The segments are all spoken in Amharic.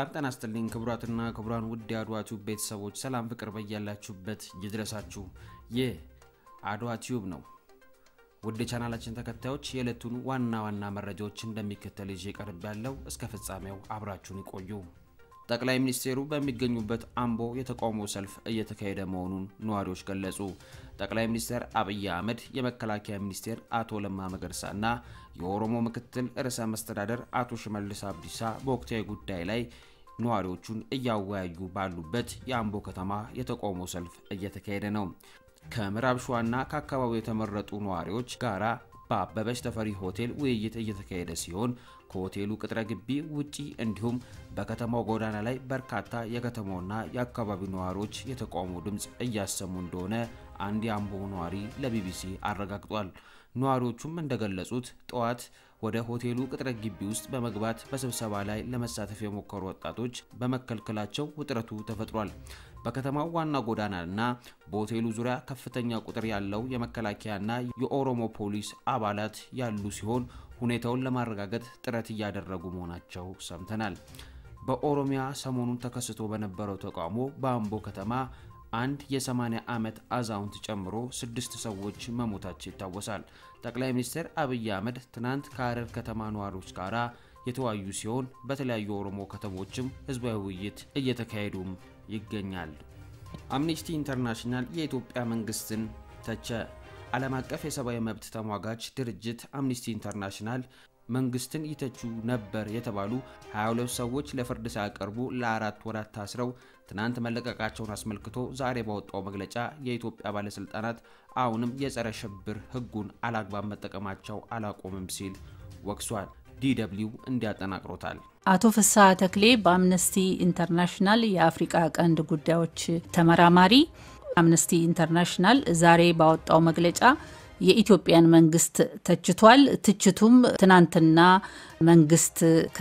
ጤና ይስጥልኝ ክቡራትና ክቡራን ውድ የአድዋ ቲዩብ ቤተሰቦች ሰላም ፍቅር በያላችሁበት ይድረሳችሁ። ይህ አድዋ ቲዩብ ነው። ውድ የቻናላችን ተከታዮች የዕለቱን ዋና ዋና መረጃዎች እንደሚከተል ይዤ ቀርብ ያለው እስከ ፍጻሜው አብራችሁን ይቆዩ። ጠቅላይ ሚኒስትሩ በሚገኙበት አምቦ የተቃውሞ ሰልፍ እየተካሄደ መሆኑን ነዋሪዎች ገለጹ። ጠቅላይ ሚኒስትር አብይ አህመድ፣ የመከላከያ ሚኒስቴር አቶ ለማ መገርሳ እና የኦሮሞ ምክትል ርዕሰ መስተዳደር አቶ ሽመልስ አብዲሳ በወቅታዊ ጉዳይ ላይ ነዋሪዎቹን እያወያዩ ባሉበት የአምቦ ከተማ የተቃውሞ ሰልፍ እየተካሄደ ነው። ከምዕራብ ሸዋና ከአካባቢው የተመረጡ ነዋሪዎች ጋራ በአበበች ተፈሪ ሆቴል ውይይት እየተካሄደ ሲሆን ከሆቴሉ ቅጥረ ግቢ ውጪ እንዲሁም በከተማው ጎዳና ላይ በርካታ የከተማውና የአካባቢው ነዋሪዎች የተቃውሞ ድምፅ እያሰሙ እንደሆነ አንድ የአምቦ ነዋሪ ለቢቢሲ አረጋግጧል። ነዋሪዎቹም እንደገለጹት ጠዋት ወደ ሆቴሉ ቅጥረ ግቢ ውስጥ በመግባት በስብሰባ ላይ ለመሳተፍ የሞከሩ ወጣቶች በመከልከላቸው ውጥረቱ ተፈጥሯል። በከተማው ዋና ጎዳናና በሆቴሉ ዙሪያ ከፍተኛ ቁጥር ያለው የመከላከያና የኦሮሞ ፖሊስ አባላት ያሉ ሲሆን ሁኔታውን ለማረጋገጥ ጥረት እያደረጉ መሆናቸው ሰምተናል። በኦሮሚያ ሰሞኑን ተከስቶ በነበረው ተቃውሞ በአምቦ ከተማ አንድ የ80 ዓመት አዛውንት ጨምሮ ስድስት ሰዎች መሞታቸው ይታወሳል። ጠቅላይ ሚኒስትር አብይ አህመድ ትናንት ከሀረር ከተማ ነዋሪዎች ጋር የተወያዩ ሲሆን በተለያዩ የኦሮሞ ከተሞችም ህዝባዊ ውይይት እየተካሄዱም ይገኛል። አምኒስቲ ኢንተርናሽናል የኢትዮጵያ መንግስትን ተቸ። ዓለም አቀፍ የሰብአዊ መብት ተሟጋች ድርጅት አምኒስቲ ኢንተርናሽናል መንግስትን ይተቹ ነበር የተባሉ 22 ሰዎች ለፍርድ ሳያቀርቡ ለአራት ወራት ታስረው ትናንት መለቀቃቸውን አስመልክቶ ዛሬ ባወጣው መግለጫ የኢትዮጵያ ባለስልጣናት አሁንም የጸረ ሽብር ህጉን አላግባብ መጠቀማቸው አላቆምም ሲል ወቅሷል። ዲደብሊው እንዲያጠናቅሮታል። አቶ ፍስሐ ተክሌ በአምነስቲ ኢንተርናሽናል የአፍሪቃ ቀንድ ጉዳዮች ተመራማሪ። አምነስቲ ኢንተርናሽናል ዛሬ ባወጣው መግለጫ የኢትዮጵያን መንግስት ተችቷል። ትችቱም ትናንትና መንግስት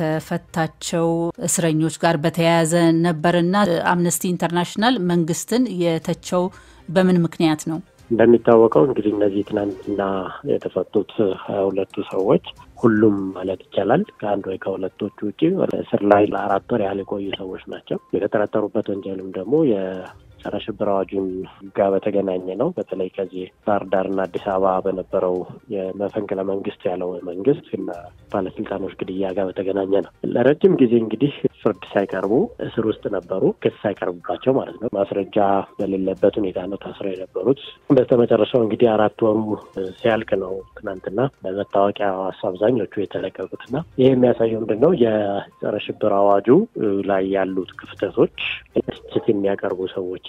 ከፈታቸው እስረኞች ጋር በተያያዘ ነበርና አምነስቲ ኢንተርናሽናል መንግስትን የተቸው በምን ምክንያት ነው? እንደሚታወቀው እንግዲህ እነዚህ ትናንትና የተፈቱት ሀያ ሁለቱ ሰዎች ሁሉም ማለት ይቻላል ከአንድ ወይ ከሁለቶቹ ውጭ እስር ላይ ለአራት ወር ያህል የቆዩ ሰዎች ናቸው። የተጠረጠሩበት ወንጀልም ደግሞ ጸረ ሽብር አዋጁን ጋር በተገናኘ ነው። በተለይ ከዚህ ባህር ዳርና አዲስ አበባ በነበረው የመፈንቅለ መንግስት ያለው መንግስት እና ባለስልጣኖች ግድያ ጋር በተገናኘ ነው። ለረጅም ጊዜ እንግዲህ ፍርድ ሳይቀርቡ እስር ውስጥ ነበሩ። ክስ ሳይቀርቡባቸው ማለት ነው። ማስረጃ በሌለበት ሁኔታ ነው ታስረው የነበሩት። በስተመጨረሻው እንግዲህ አራት ወሩ ሲያልቅ ነው ትናንትና በመታወቂያ አብዛኞቹ የተለቀቁትና ይህ የሚያሳየው ምንድን ነው? የጸረ ሽብር አዋጁ ላይ ያሉት ክፍተቶች ትችት የሚያቀርቡ ሰዎች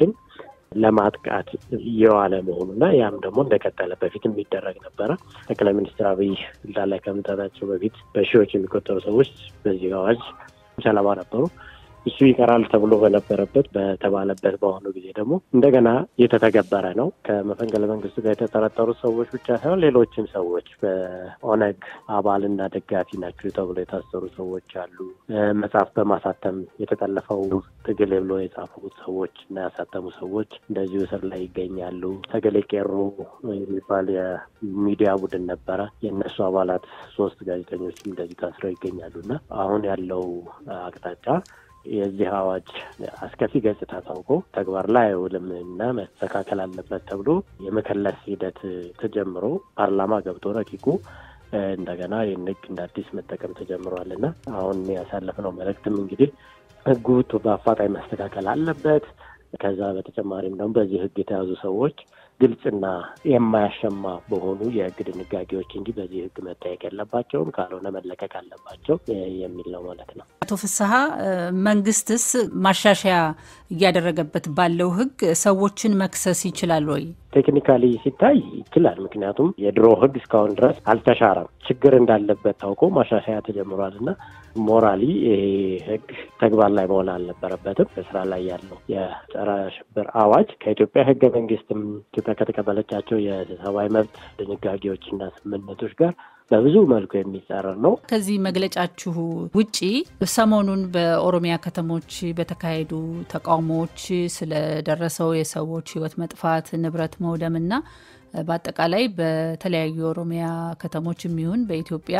ለማጥቃት እየዋለ መሆኑና ያም ደግሞ እንደቀጠለ በፊት የሚደረግ ነበረ። ጠቅላይ ሚኒስትር አብይ ስልጣን ላይ ከመምጣታቸው በፊት በሺዎች የሚቆጠሩ ሰዎች በዚህ አዋጅ ሰለባ ነበሩ። እሱ ይቀራል ተብሎ በነበረበት በተባለበት በአሁኑ ጊዜ ደግሞ እንደገና እየተተገበረ ነው። ከመፈንቅለ መንግስቱ ጋር የተጠረጠሩት ሰዎች ብቻ ሳይሆን ሌሎችም ሰዎች በኦነግ አባልና ደጋፊ ናቸው ተብሎ የታሰሩ ሰዎች አሉ። መጽሐፍ በማሳተም የተጠለፈው ትግል ብሎ የጻፉት ሰዎች እና ያሳተሙ ሰዎች እንደዚሁ እስር ላይ ይገኛሉ። ተገሌ ቄሮ የሚባል የሚዲያ ቡድን ነበረ። የእነሱ አባላት ሶስት ጋዜጠኞችም እንደዚህ ታስረው ይገኛሉ እና አሁን ያለው አቅጣጫ የዚህ አዋጅ አስከፊ ገጽታ ታውቆ ተግባር ላይ አይውልም እና መስተካከል አለበት ተብሎ የመከለስ ሂደት ተጀምሮ ፓርላማ ገብቶ ረቂቁ እንደገና ይህን ህግ እንደ አዲስ መጠቀም ተጀምሯል እና አሁን ያሳለፍነው መልእክትም እንግዲህ ህጉ በአፋጣኝ መስተካከል አለበት። ከዛ በተጨማሪም ደግሞ በዚህ ህግ የተያዙ ሰዎች ግልጽና የማያሸማ በሆኑ የህግ ድንጋጌዎች እንጂ በዚህ ህግ መጠየቅ የለባቸውም፣ ካልሆነ መለቀቅ አለባቸው የሚል ነው ማለት ነው። አቶ ፍስሀ መንግስትስ ማሻሻያ እያደረገበት ባለው ህግ ሰዎችን መክሰስ ይችላል ወይ? ቴክኒካሊ ሲታይ ይችላል። ምክንያቱም የድሮ ህግ እስካሁን ድረስ አልተሻረም። ችግር እንዳለበት ታውቆ ማሻሻያ ተጀምሯል እና ሞራሊ ይሄ ህግ ተግባር ላይ መሆን አልነበረበትም። በስራ ላይ ያለው የጸረ ሽብር አዋጅ ከኢትዮጵያ ህገ መንግስትም ኢትዮጵያ ከተቀበለቻቸው የሰብአዊ መብት ድንጋጌዎችና ስምምነቶች ጋር በብዙ መልኩ የሚጻረር ነው። ከዚህ መግለጫችሁ ውጪ ሰሞኑን በኦሮሚያ ከተሞች በተካሄዱ ተቃውሞዎች ስለደረሰው የሰዎች ህይወት መጥፋት፣ ንብረት መውደምና በአጠቃላይ በተለያዩ የኦሮሚያ ከተሞች የሚሆን በኢትዮጵያ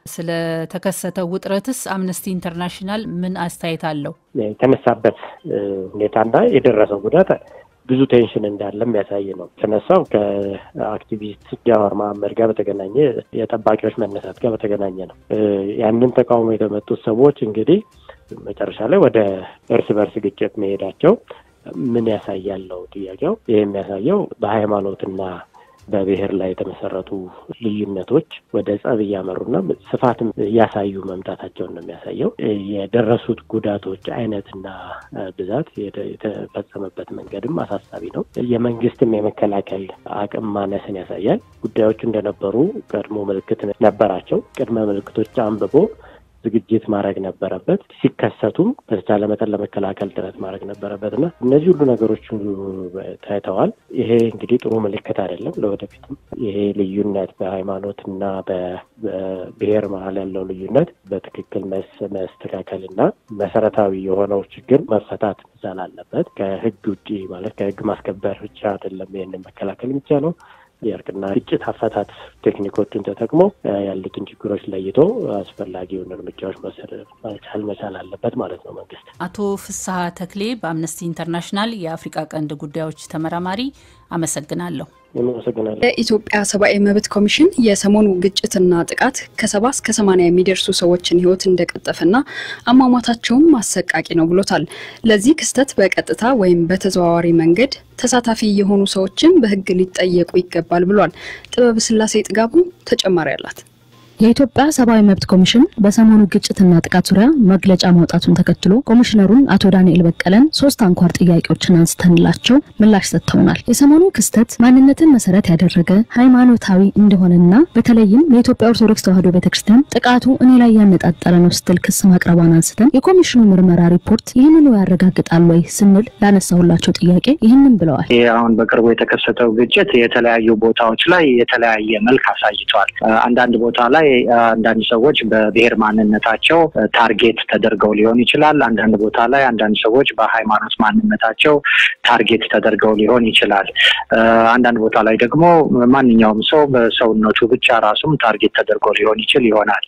ስለተከሰተው ውጥረትስ አምነስቲ ኢንተርናሽናል ምን አስተያየት አለው? የተነሳበት ሁኔታና የደረሰው ጉዳት ብዙ ቴንሽን እንዳለ የሚያሳይ ነው። የተነሳው ከአክቲቪስት ጃዋር መሀመድ ጋር በተገናኘ የጠባቂዎች መነሳት ጋር በተገናኘ ነው። ያንን ተቃውሞ የተመቱት ሰዎች እንግዲህ መጨረሻ ላይ ወደ እርስ በርስ ግጭት መሄዳቸው ምን ያሳያል ነው ጥያቄው። ይህ የሚያሳየው በሃይማኖትና በብሔር ላይ የተመሰረቱ ልዩነቶች ወደ ጸብ እያመሩና ስፋትም እያሳዩ መምጣታቸውን ነው የሚያሳየው። የደረሱት ጉዳቶች አይነትና ብዛት የተፈጸመበት መንገድም አሳሳቢ ነው። የመንግስትም የመከላከል አቅም ማነስን ያሳያል። ጉዳዮቹ እንደነበሩ ቀድሞ ምልክት ነበራቸው። ቅድመ ምልክቶች አንብቦ ዝግጅት ማድረግ ነበረበት። ሲከሰቱም በተቻለ መጠን ለመከላከል ጥረት ማድረግ ነበረበት እና እነዚህ ሁሉ ነገሮች ታይተዋል። ይሄ እንግዲህ ጥሩ ምልክት አይደለም ለወደፊትም። ይሄ ልዩነት በሃይማኖትና በብሔር መሀል ያለው ልዩነት በትክክል መስተካከል እና መሰረታዊ የሆነው ችግር መፈታት መቻል አለበት። ከህግ ውጭ ማለት ከህግ ማስከበር ብቻ አይደለም ይህንን መከላከል የሚቻለው የእርቅና ግጭት አፈታት ቴክኒኮችን ተጠቅሞ ያሉትን ችግሮች ለይቶ አስፈላጊውን እርምጃዎች መውሰድ መቻል መቻል አለበት ማለት ነው መንግስት። አቶ ፍስሀ ተክሌ በአምነስቲ ኢንተርናሽናል የአፍሪካ ቀንድ ጉዳዮች ተመራማሪ አመሰግናለሁ። የኢትዮጵያ ሰብአዊ መብት ኮሚሽን የሰሞኑ ግጭትና ጥቃት ከሰባ እስከ ሰማንያ የሚደርሱ ሰዎችን ህይወት እንደቀጠፈና አሟሟታቸውም አሰቃቂ ነው ብሎታል። ለዚህ ክስተት በቀጥታ ወይም በተዘዋዋሪ መንገድ ተሳታፊ የሆኑ ሰዎችን በህግ ሊጠየቁ ይገባል ብሏል። ጥበብ ስላሴ ጥጋቡ ተጨማሪ አላት። የኢትዮጵያ ሰብአዊ መብት ኮሚሽን በሰሞኑ ግጭትና ጥቃት ዙሪያ መግለጫ ማውጣቱን ተከትሎ ኮሚሽነሩን አቶ ዳንኤል በቀለን ሶስት አንኳር ጥያቄዎችን አንስተንላቸው ምላሽ ሰጥተውናል። የሰሞኑ ክስተት ማንነትን መሰረት ያደረገ ሃይማኖታዊ እንደሆነና በተለይም የኢትዮጵያ ኦርቶዶክስ ተዋሕዶ ቤተክርስቲያን ጥቃቱ እኔ ላይ ያነጣጠረ ነው ስትል ክስ ማቅረቧን አንስተን የኮሚሽኑ ምርመራ ሪፖርት ይህንኑ ያረጋግጣል ወይ ስንል ላነሳሁላቸው ጥያቄ ይህንን ብለዋል። ይህ አሁን በቅርቡ የተከሰተው ግጭት የተለያዩ ቦታዎች ላይ የተለያየ መልክ አሳይተዋል። አንዳንድ ቦታ ላይ አንዳንድ ሰዎች በብሔር ማንነታቸው ታርጌት ተደርገው ሊሆን ይችላል። አንዳንድ ቦታ ላይ አንዳንድ ሰዎች በሃይማኖት ማንነታቸው ታርጌት ተደርገው ሊሆን ይችላል። አንዳንድ ቦታ ላይ ደግሞ ማንኛውም ሰው በሰውነቱ ብቻ ራሱም ታርጌት ተደርጎ ሊሆን ይችል ይሆናል።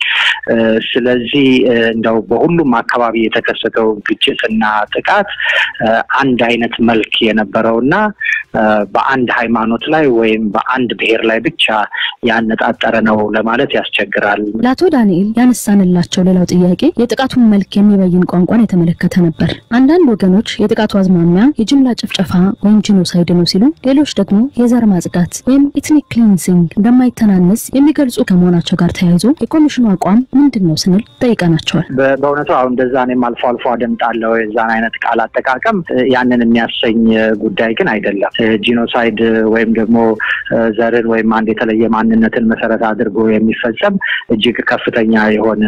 ስለዚህ እንደው በሁሉም አካባቢ የተከሰተው ግጭትና ጥቃት አንድ አይነት መልክ የነበረው እና በአንድ ሃይማኖት ላይ ወይም በአንድ ብሔር ላይ ብቻ ያነጣጠረ ነው ለማለት ያስቸግራል። ለአቶ ዳንኤል ያነሳንላቸው ሌላው ጥያቄ የጥቃቱን መልክ የሚበይን ቋንቋን የተመለከተ ነበር። አንዳንድ ወገኖች የጥቃቱ አዝማሚያ የጅምላ ጭፍጨፋ ወይም ጂኖሳይድ ነው ሲሉ፣ ሌሎች ደግሞ የዘር ማጽዳት ወይም ኤትኒክ ክሊንሲንግ እንደማይተናነስ የሚገልጹ ከመሆናቸው ጋር ተያይዞ የኮሚሽኑ አቋም ምንድን ነው ስንል ጠይቀናቸዋል። በእውነቱ አሁን እንደዛ እኔም አልፎ አልፎ አደምጣለሁ የዛን አይነት ቃል አጠቃቀም ያንን የሚያሰኝ ጉዳይ ግን አይደለም። ጂኖሳይድ ወይም ደግሞ ዘርን ወይም አንድ የተለየ ማንነትን መሰረት አድርጎ የሚፈጸም እጅግ ከፍተኛ የሆነ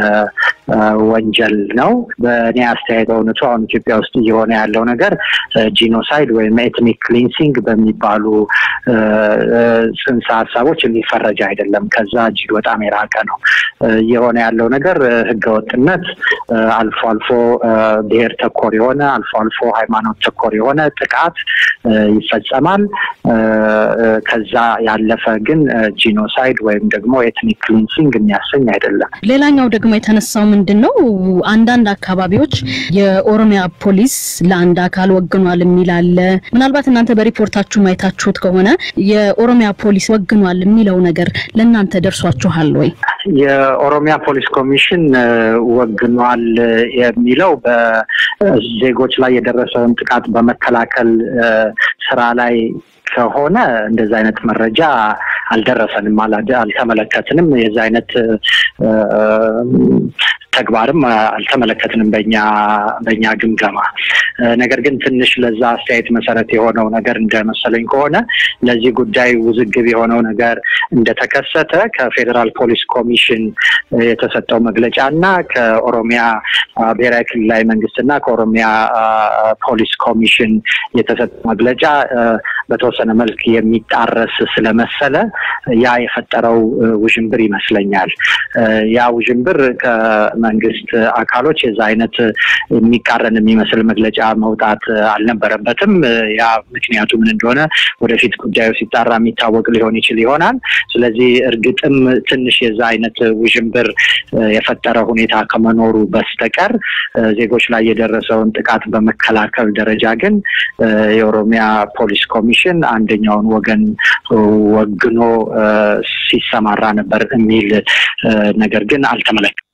ወንጀል ነው። በእኔ አስተያየት በእውነቱ አሁን ኢትዮጵያ ውስጥ እየሆነ ያለው ነገር ጂኖሳይድ ወይም ኤትኒክ ክሊንሲንግ በሚባሉ ጽንሰ ሀሳቦች የሚፈረጅ አይደለም። ከዛ እጅግ በጣም የራቀ ነው። እየሆነ ያለው ነገር ህገወጥነት፣ አልፎ አልፎ ብሔር ተኮር የሆነ አልፎ አልፎ ሃይማኖት ተኮር የሆነ ጥቃት ይፈጸማል። ከዛ ያለፈ ግን ጂኖሳይድ ወይም ደግሞ ኤትኒክ ክሊንሲንግ የሚያሰኝ አይደለም። ሌላኛው ደግሞ የተነሳው ምንድን ነው? አንዳንድ አካባቢዎች የኦሮሚያ ፖሊስ ለአንድ አካል ወግኗል የሚል አለ። ምናልባት እናንተ በሪፖርታችሁ ማየታችሁት ከሆነ የኦሮሚያ ፖሊስ ወግኗል የሚለው ነገር ለእናንተ ደርሷችኋል ወይ? የኦሮሚያ ፖሊስ ኮሚሽን ወግኗል የሚለው በዜጎች ላይ የደረሰውን ጥቃት በመከላከል ስራ ላይ ከሆነ እንደዚ አይነት መረጃ አልደረሰንም፣ አልተመለከትንም። የዚ አይነት ተግባርም አልተመለከትንም በኛ በኛ ግምገማ። ነገር ግን ትንሽ ለዛ አስተያየት መሰረት የሆነው ነገር እንደመሰለኝ ከሆነ ለዚህ ጉዳይ ውዝግብ የሆነው ነገር እንደተከሰተ ከፌዴራል ፖሊስ ኮሚሽን የተሰጠው መግለጫ እና ከኦሮሚያ ብሔራዊ ክልላዊ መንግስትና ከኦሮሚያ ፖሊስ ኮሚሽን የተሰጠው መግለጫ በተወሰነ መልክ የሚጣረስ ስለመሰለ ያ የፈጠረው ውዥንብር ይመስለኛል። ያ ውዥንብር ከመንግስት አካሎች የዛ አይነት የሚቃረን የሚመስል መግለጫ መውጣት አልነበረበትም። ያ ምክንያቱ ምን እንደሆነ ወደፊት ጉዳዩ ሲጣራ የሚታወቅ ሊሆን ይችል ይሆናል። ስለዚህ እርግጥም ትንሽ የዛ አይነት ውዥንብር የፈጠረ ሁኔታ ከመኖሩ በስተቀር ዜጎች ላይ የደረሰውን ጥቃት በመከላከል ደረጃ ግን የኦሮሚያ ፖሊስ ኮሚሽን አንደኛውን ወገን ወግኖ ሲሰማራ ነበር የሚል ነገር ግን አልተመለከትም።